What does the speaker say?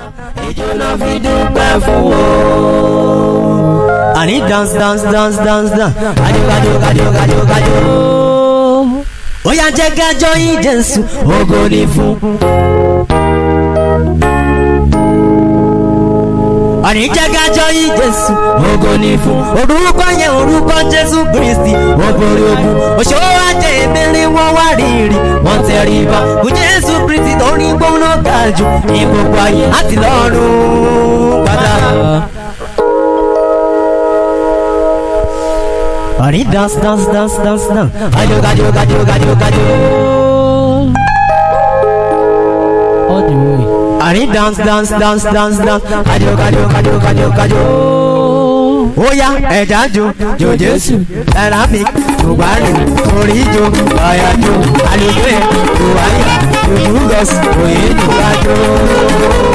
ìjọ náà fi dúpẹ́ fún wọn. àní dance dance dance dance dance kájọ kájọ kájọ kájọ kájọ. ó yá jẹ́ kájọ yín Jésù ògo ni fún. àní jẹ́ kájọ yín Jésù ògo ni fún. orúkọ yẹn orúkọ Jésù Kristi wọ́n borí ogun. òṣèwọ́ wa jẹ́ èmẹ́rì wọ́n wá rírì wọ́n tẹ̀rí ba. kò Jésù Kristi tó ní gbóná ga jù ní gbogbo ayé àti lọ́run padà. àní dance dance dance dance dance kájọ kájọ kájọ kájọ kájọ. all the way. àní dance dance dance dance dance kájọ kájọ kájọ kájọ kájọ. ó yá ẹ̀já jo jo Jésù ẹ̀rá mi tùgbàlù orí jo ọ̀yà jo àlùfẹ́ tùwáyà tùdúgọ̀sì òye tùwájò.